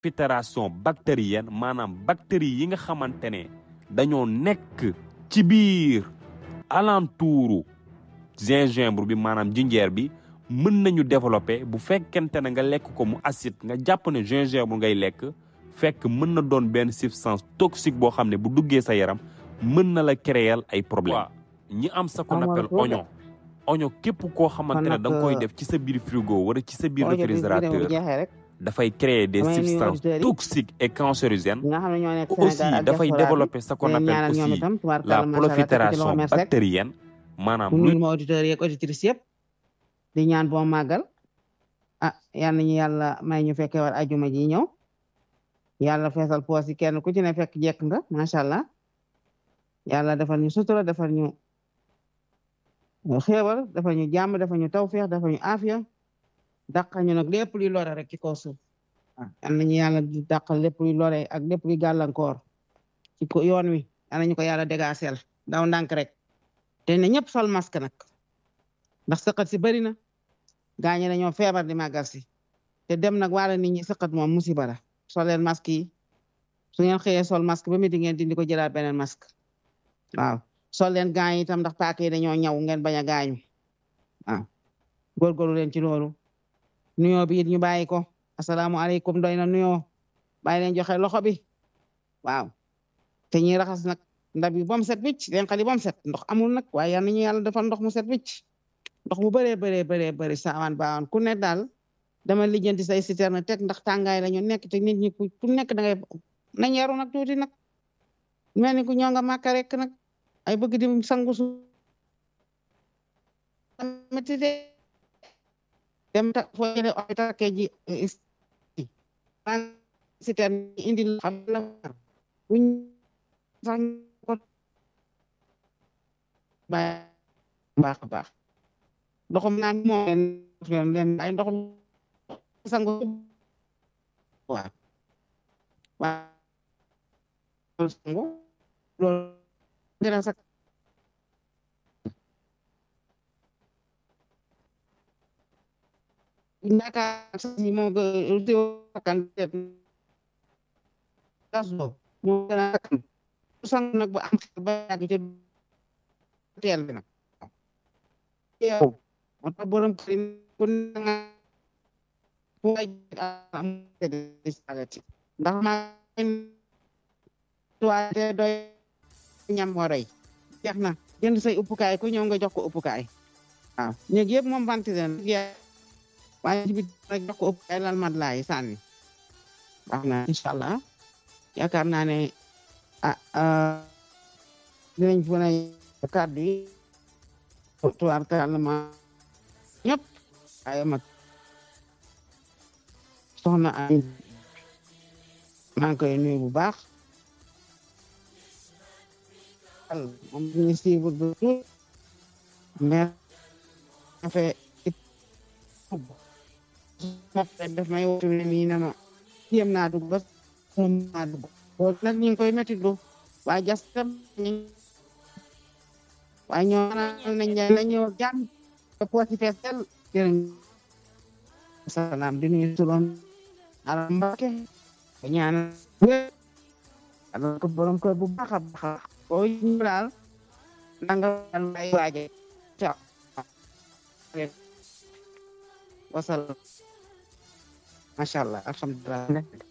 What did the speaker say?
filtration bactérienne maanaam bactéries yi nga xamante ne dañoo nekk ci biir alentouru gingembre bi maanaam jinjeer bi mën nañu développer bu fekkente ne nga lekk ko mu acide nga jàpp ne gingembre ngay lekk fekk mën na doon benn substance toxique boo xam ne bu duggee sa yaram mën na la créer ay problème ñi am sa qu'on appelle oignon oignon képp koo xamante ne da nga koy def ci sa biir frigo wala ci sa biir réfrigérateur dafay créer des substances toxiques et cancérigènes aussi dafay développer ce qu'on appelle aussi la prolifération bactérienne maanaam lu ma auditeurs yeeg auditrices yëpp di ñaan boo màggal ah yal nañu yàlla may ñu fekkee war ajuma ji ñëw yàlla feesal poos yi kenn ku ci ne fekk jekk nga macha allah yàlla defal ñu sutura defal ñu xéewal defal ñu jàmm defal ñu tawféex defal ñu aafiya dàqal ñu nag lépp luy lore rek ci kaw suuf yal nañu yàlla di dàqal lépp luy lore ak lépp luy gàllankoor ci ko yoon wi yal nañu ko yàlla dégaaseel daw ndànk rek te ne ñëpp sol masque nag ndax sëqat si bëri na gaañe dañoo feebar di màggal si te dem nag wala nit ñi sëqat moom musiba la sol leen masque yi su ngeen xëyee sol masque ba midi ngeen dindi ko jëlaat beneen masque waaw sol leen gaañ itam ndax paaka yi dañoo ñaw ngeen bañ a gaañu waaw góorgóorlu leen ci loolu nuyoo bi it ñu bàyyi ko asalaamualeykum doy na nuyoo bàyyi leen joxe loxo bi waaw te ñuy raxas nag ndab yi bom set wicc leen xali bom set ndox amul nag waaye yal nañu yàlla defal ndox mu set wicc ndox mu bëree bëree bëree bëri saawaan baawaan ku ne daal dama lijjanti say citerne teg ndax tàngaay la ñu nekk te nit ñi ku nekk da ngay nañ yaru nag tuuti nag mel ni ku ñoo nga màkka rek nag ay bëgg di sangu su métti de dem ta foo jële hôpital ke ji citerne indi xam la buñ sax ko baax a baax ndoxum naan moo leen leen ay ndoxum sangu waaw waaw sangu loolu dina sax naka si moo kan gaso moo gën a kan sang nag ba am ba yàgg ci teel bi nag yow moo tax borom kër ku nga fu ngay am ndax ma tuwaate doy ñam moo rey jeex na jënd say uppukaay ku ñëw nga jox ko uppukaay waaw ñëg yëpp moom ventile waaye ci biir rek jox ko uppukaay lal mat laay sànni baax na incha allah yaakaar naa ne ah dinañ fu ne kàddu yi tuwaar kàlla ma ñëpp ay mag soxna ay maa ngi koy nuyu bu baax moom ñu suivre bu tout mais afe mofe def may wotu ne nii na ma yem naa dugg ba moom naa dugg loolu nag ñu ngi koy métti lu waaye jas tam waaye ñoo nañ na ñëw jàmm te poosi fees tel jërë salaam di nuyu suloon ala mbake ko ñaanal wér ala ko borom kër bu baax a baax ko ñu daal nanga lay waaje ca wasal masha Allah alhamdulillah